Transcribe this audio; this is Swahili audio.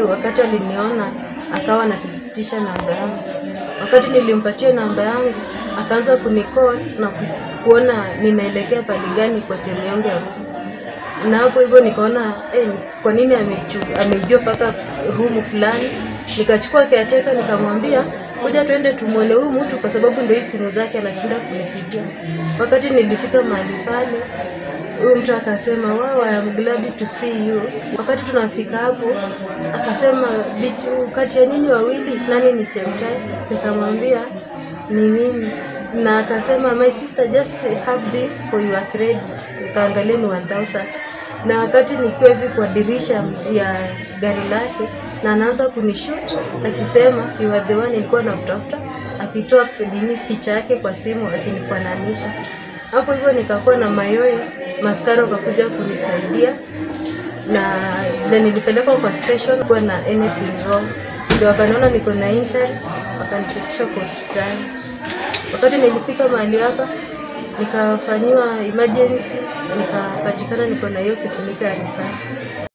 wakati aliniona akawa anasisitisha namba yangu. Wakati nilimpatia namba yangu, akaanza kunicall na ku- kuona ninaelekea pali gani kwa sehemu yangu ya room. Na hapo hivyo nikaona eh, kwa nini amechu- amejua mpaka room fulani. Nikachukua caretaker nikamwambia kuja twende tumwone huyu mtu kwa sababu ndio hii simu zake anashinda kunipigia. Wakati nilifika mahali pale, huyu mtu akasema wow, I am glad to see you. Wakati tunafika hapo akasema "Bitu, kati ya nyinyi wawili nani ni Chemtai? Nikamwambia ni mimi na akasema my sister just have this for your credit. Nikaangalia ni 1000 na wakati nikiwa hivi kwa dirisha ya gari lake na anaanza kunishut akisema you are the one nilikuwa namtafuta, akitoa nini picha yake kwa simu akinifananisha. Hapo hivyo nikakuwa na mayoyo, maskara wakakuja kunisaidia na na nilipelekwa kwa station kuwa na anything wrong, ndio wakaniona niko na injury, wakanifikisha kwa hospitali. Wakati nilifika mahali hapa nikafanyiwa emergency, nikapatikana niko na hiyo kifuniko ya risasi.